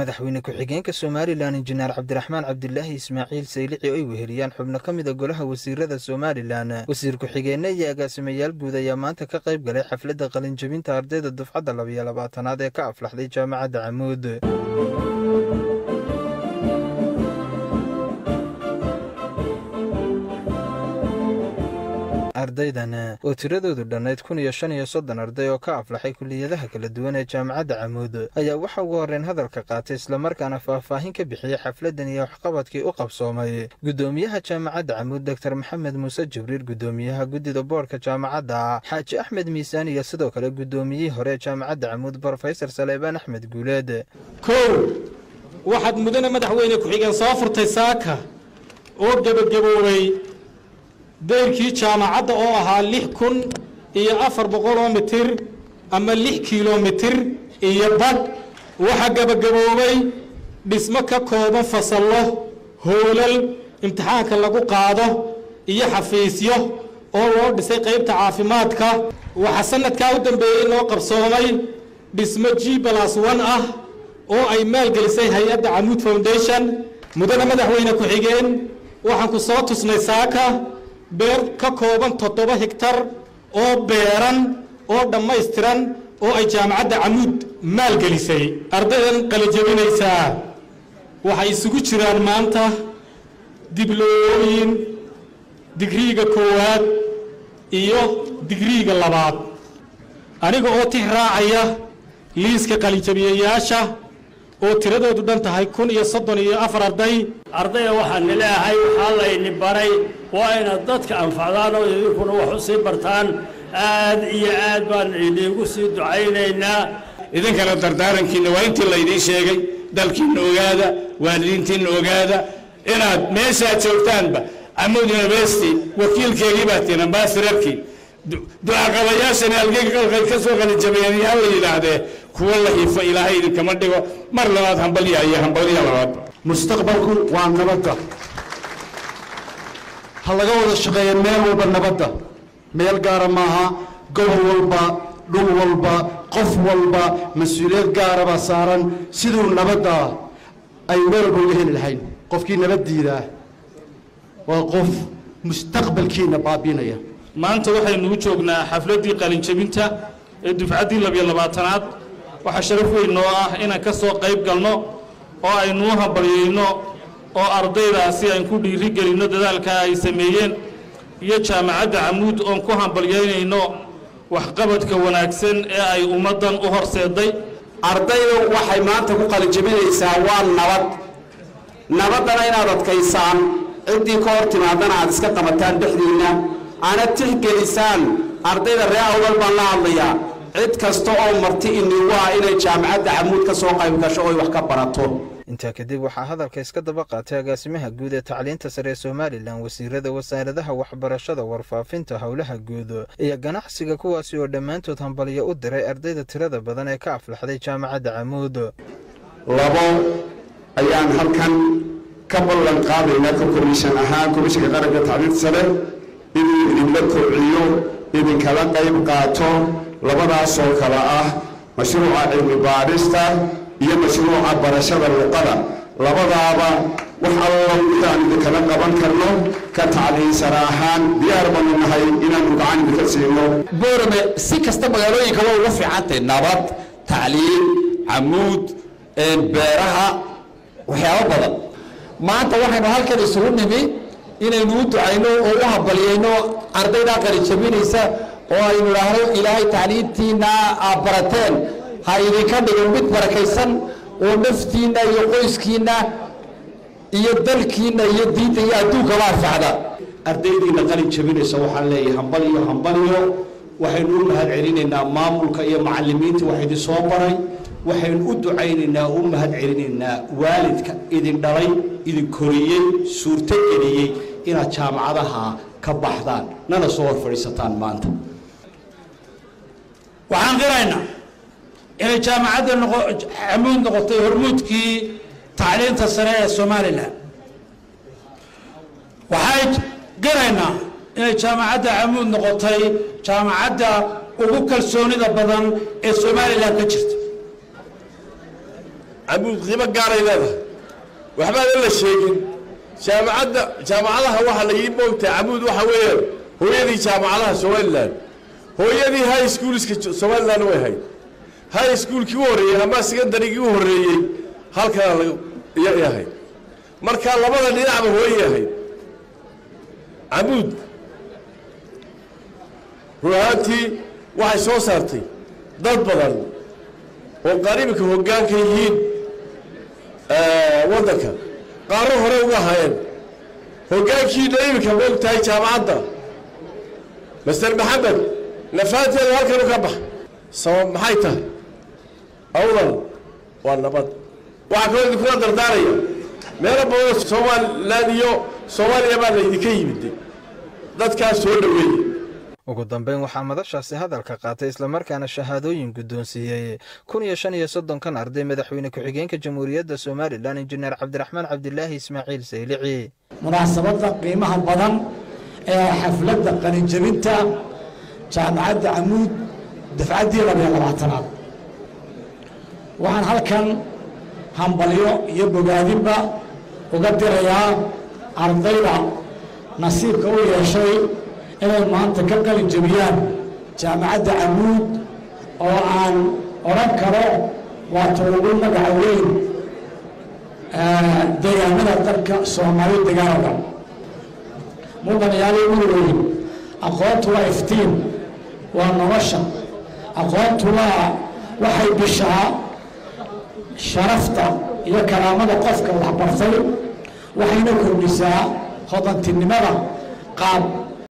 madaxweyne ku-xigeenka somalilan injineer cabdiraxmaan cabdilaahi ismaaciil saylici oo ay weheliyaan xubno ka mida golaha wasiirada somalilan wasiir ku-xigeenna iyo agaasimayaal guud ayaa maanta ka qayb galay xafladda qalinjabinta ardayda dufcadda labayo labaatanaad ee ka aflaxday jaamacadda camuud ardaydan oo tiradoodu dhannayd kun iyo shan iyo soddon arday oo ka aflaxay kuliyadaha kala duwan ee jaamacadda camuud ayaa waxa ugu horreyn hadalka qaatay islamarkaana faahfaahin ka bixiyey xafladdan iyo waxqabadkii u qabsoomay guddoomiyaha jaamacadda camuud doktor maxamed muuse jibriil guddoomiyaha guddida boodhka jaamacadda xaaji axmed miisaan iyo sidoo kale guddoomiyihii hore ee jaamacadda camuud brofesor saleebaan axmed guuleed kow waxaad mudane madaxweyne ku-xigeen soo furtay saaka oo gebagaboobay dayrkii jaamacadda oo ahaa lix kun iyo afar boqoloo mitir ama lix kilomitir iyo badh waxaa gebagaboobay dhismo ka kooban fasallo hoolal imtixaanka lagu qaado iyo xafiisyo oo loo dhisay qaybta caafimaadka waxaa sanadkaa u dambeeyey loo qabsoomay dhismo g balas one ah oo ay maalgelisay hay-adda camuud foundation mudane madaxweyne ku-xigeen waxaan ku soo tusnay saaka beer ka kooban toddoba higtar oo beeran oo dhammaystiran oo ay jaamacadda camuud maalgelisay ardaydan qalijabinaysaa waxay isugu jiraan maanta diblooyooyin digriiga koowaad iyo digriiga labaad aniga oo tix raacaya liiska qalinjabiyayaasha oo tiradoodu dhan tahay kun iyo soddon iyo afar arday ardayda waxaan leeyahay waxaa layni baray waa inaad dadka anfacdaan oo idinkuna wax u sii bartaan aad iyo aad baan idiinku sii ducaynaynaa idinkana dardaarankiinna waa intii laydiin sheegay dalkiinna ogaada waalidiintiinna ogaada inaad meeshaad joogtaanba camuud university wakiilkeegii baa tiin ambaasirarkii ducaqabayaashani algay ka soo qalinjabayeen yaa la yidhaahdee kuwa la hiifo ilaahay idinkama dhigo mar labaad hambalya iyo hambalya labaadba mustaqbalku waa nabadda ha laga wada shaqeeya meel walba nabadda meel gaara maaha gobol walba dhul walba qof walba mas-uuliyad gaaraba saaran siduu nabadda ay meel walba uga heli lahayn qofkii nabaddiidaa waa qof mustaqbalkiina baabiinaya maanta waxaynu u joognaa xafladdii qalinjabinta ee dufcaddii labiyo labaatanaad waxaa sharaf weyn noo ah inaan ka soo qayb galno oo aynu u hambalyayno oo ardaydaasi aan ku dhiiri gelinno dadaalka ay sameeyeen iyo jaamacadda camuud oon ku hambalyaynayno waxqabadka wanaagsan ee ay ummaddan u horseeday ardaydu waxay maanta ku qalinjabinaysaa waa nabad nabaddana inaad adkaysaan ciddii ka hor timaadana aad iska qabataan dhexdiinna aana tixgelisaan ardayda ree awdal baan la hadlayaa cid kasta oo marti inigu ah inay jaamacadda camuud ka soo qayb gasho oy wax ka barato intaa kadib waxaa hadalka iska daba qaatay agaasimaha guud ee tacliinta sare ee somalilan wasiirada wasaaradaha waxbarashada warfaafinta howlaha guud iyo ganacsiga kuwaasi oo dhammaantood hambalyo u diray ardayda tirada badan ee ka aflaxday jaamacadda camuud labo ayaan halkan ka ballan qaadaynaa ka komishan ahaan komishanka qaranka tacliinta sare inuu idinla kobciyo idinkala qayb qaato labadaasoo kale ah mashruuca cilmi baadhista iyo mashruuca barashada luqada labadaaba wax alla intaan idinkala qaban karno ka tacliinsana ahaan diyaar baanu nahay inaanu gacan idinka siino boorame si kasta magaalooyinka waa ugu fiicantay nabad tacliin camuud beeraha waxyaabo badan maanta waxaynu halkan isugu nimi inaynu u ducayno oo u hambalyayno ardaydaa qalijabinaysa oo aynu idhaahno ilaahay tacliintiinna aad barateen ha idinka dhigo mid barakaysan oo naftiinna iyo qoyskiinna iyo dalkiinna iyo diinta iyo adduunkaba anfacda ardaydiina qalin jabinaysa waxaan leeyahay hambaliyo hambaliyo waxaynu u mahad celinaynaa maamulka iyo macallimiinta wax idin soo baray waxaynu u ducaynaynaa u mahad celinaynaa waalidka idin dhalay idin koriyey suurto geliyey inaad jaamacadaha ka baxdaan nana soo hor fadhiisataan maanta waxaan qiraynaa inay jaamacadda camuud noqotay hormuudkii tacliinta sare ee somalilan waxay qiraynaa inay jaamacadda camuud noqotay jaamacadda ugu kalsoonida badan ee somalilan ka jirta camuud qiimo gaaray leedahay waxbaanan la sheegin jaamacadda jaamacadaha waxaa la ii moogtahay camuud waxa weeyaan hooyadii jaamacadaha somalilan hooyadii high schoolska somalilan way ahayd high schoolkii u horreeyey ama secondarygii u horreeyey halkana iyay ahayd marka labada dhinacba hooyay ahayd camuud run ahaantii waxay soo saartay dad badan oo qaar iminka hoggaanka yihiin waddanka qaaro hore uga hayeen hoggaankiina iminka moog tahay jaamacadda master maxamed nafaanteeda halkan u ka bax sabab maxay tahay awlan waa nabad waxaa kaloo idinkula dardaaraya meelo badanoo somalilan iyo soomaaliya baa laydinka yimid dadkaas soo dhoweeye ugu dambeyn waxaa madashaasi hadalka qaatay islamarkaana shahaadooyin guddoonsiiyey kun iyo shan iyo soddonkan arday madaxweyne ku-xigeenka jamhuuriyadda somalilan injineer cabdiraxmaan cabdilaahi ismaaciil saylici munaasabadda qiimaha badan ee xafladda qalinjabinta jaamacadda camuud dafcaddii labiyo labaatanaad waxaan halkan hambalyo iyo bogaadinba uga dirayaa ardayda nasiibka u yeeshay inay maanta ka qalin jabiyaan jaamacadda camuud oo aan odhan karo waa ta ugu magaca weyn deegaanada dalka soomaali degaan oo dhan mudanayaali uweyn aqoontu waa iftiin waa nolosha aqoontu waa waxay bishaa sharafta iyo karaamada qofka waxbartay waxayna kordhisaa hodantinimada qaab